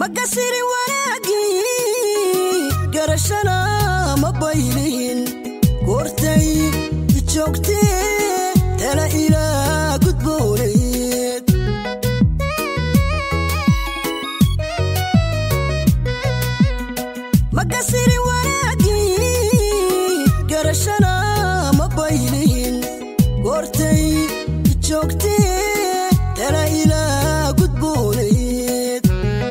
makasiri wanaagii garashana ma baylihin goortay joogtee tala ilaa gudbooneed makasiri wanaagii garashana ma baylihin goortay joogtee tala ilaa gudbooneed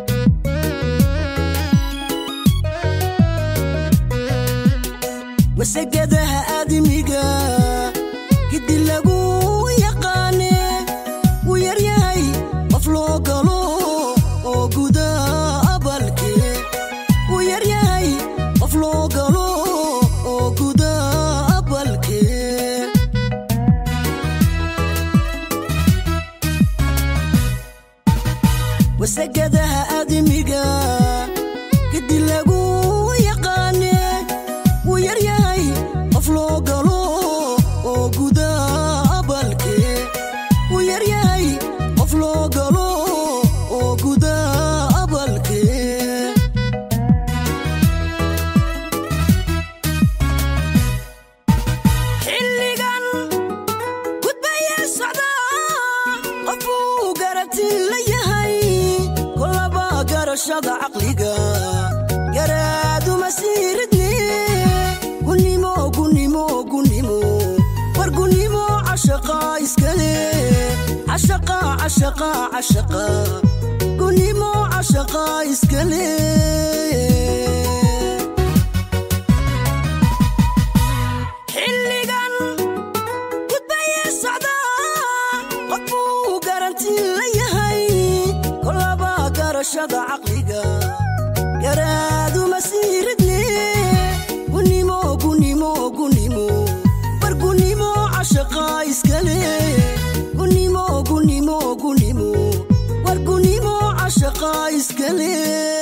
wasagadaha aadimiga gidi lagu yaqaane wuu yaryahay qof loo galo oo guda abalke wuu yaryahay qof loo galo oo guda abalke wasagadaha aadimiga gidi lagu yaqaane wuu yaryahay qof loo galo oo guda abalke wuu yaryahay qof loo galo oo guda abalke xilligan gudbaya socda qofuu garati la yahay kolaba garashada caqliga garaaduma siiridne gunimo gunimo gunimo war gunimo cashaqa iskale cashaqa cashaqa cashaqa gunimo cashaqa iskale xilligan gudbaya socda qofuu garanti la yahay kolaba garashada caqliga garaaduma siiridne gunimo gunimo gunimo war gunimo cashaqa iskale gunimo gunimo gunimo war gunimo cashaqa iskale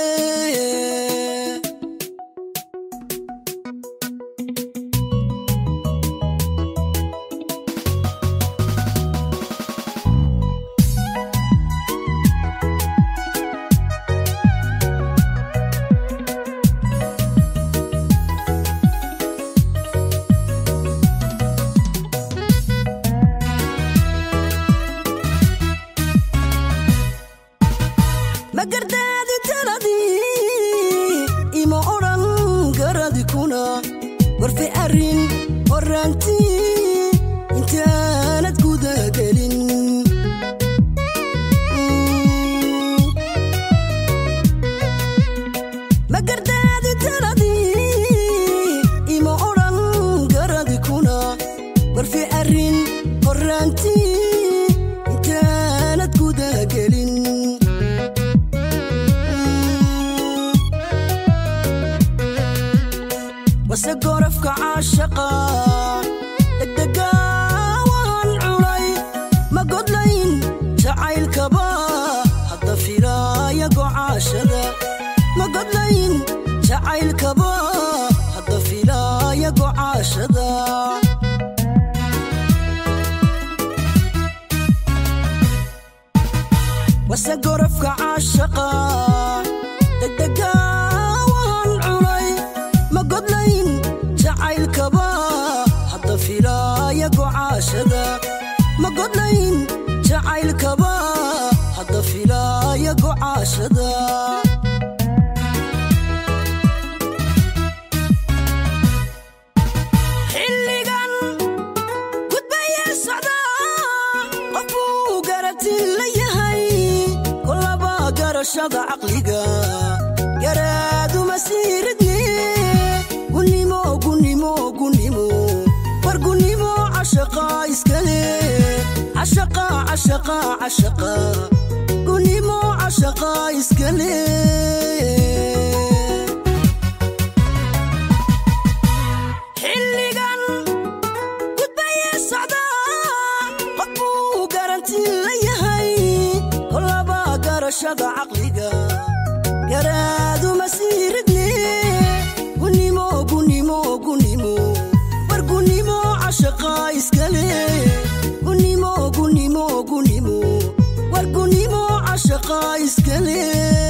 magardaadi taladii ima odhan garadi kuna warfe arrin horaantii intaanad gudagelin magardaadi taladii ima odhan garadi kuna warfe arrin horaantii intaanad gudagelin wase gorafka caashaqa degdega waan cunay ma godlayn jacaylkaba hadda filaaya gocaashada ma godlayn jacaylkaba hadda filaaya gocaashada wase gorafka caashaqa degdega waan cunay ma godlayn jacaylkaba hadda filaaya gocaashada ma godlayn jacaylkaba hadda filaaya gocaashada xilligan gudbaya socda qofuu garati la yahay kolaba garashada caqliga garaaduma siiridne gunimo gunimo gunimo war gunimo cashaqa iskale cashaqa cashaqa cashaqa gunimo cashaqa iskale xilligan gudbaya socda qofuu garanti la yahay kolaba garashada caqliga garaaduma siiridne gunimo gunimo gunimo war gunimo cashaqa iskale gunimo gunimo gunimo war gunimo cashaqa iskale